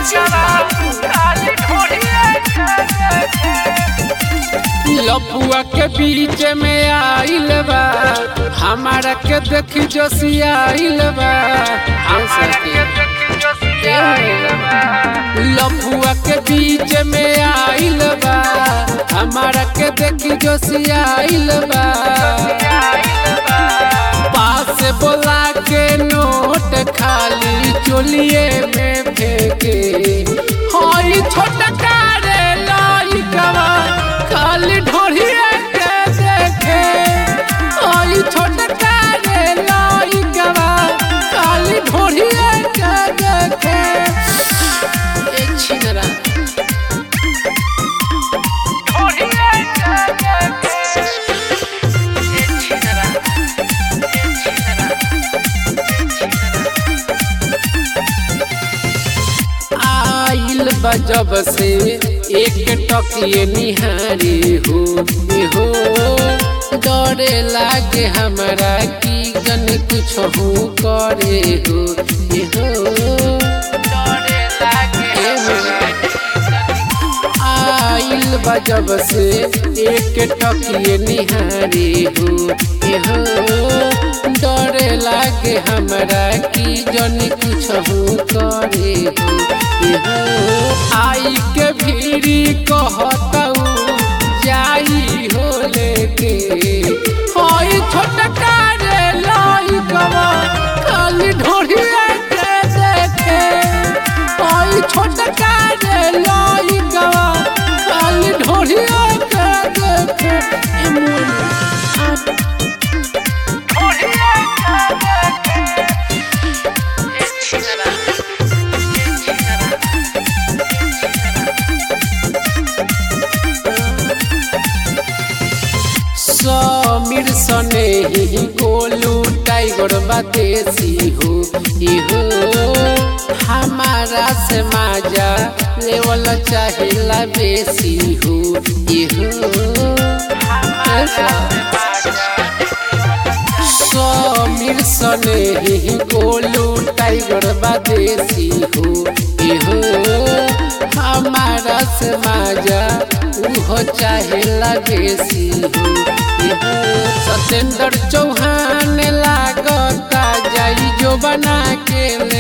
लपुआ के बीच में आइल बा हमारा के देखी जोशियाइल बा लपुआ के बीच में आइल बा हमारा के देखी जोशियाइल बा पास बोला के नोट खाली चोलिए में फेंके हई छोटा कारे लइकवा खाली ढोढ़िए के देखे हई छोटा कारे लइकवा खाली ढोढ़िए के देखे ए छिनरा आइल बजब से एक टकिए निहारी हो ए हो डरे लागे हमरा की गन कुछ हो करे हो ए हो डरे लागे आइल बजब से एक टकिए निहारी हो ए हो डरे लागे हमरा की जन कुछ हो करे हो ए हो आई के भीड़ी कहतऊ जाई हो लेके होई छोटा कारे लइकवा खाली ढोढ़िया के देखे होई छोटा कारे लइकवा खाली ढोढ़िया के देखे ए मोर समीर सने ही गोलू टाइगर बातेसी हो इहो हमारा से माजा लेवल चाहिला बेसी हो इहो समीर सने ही गोलू टाइगर बातेसी हो इहो हमारा से माजा उहो चाहेला बेसी हो सतेंद्र चौहान लागता जाई जो बना के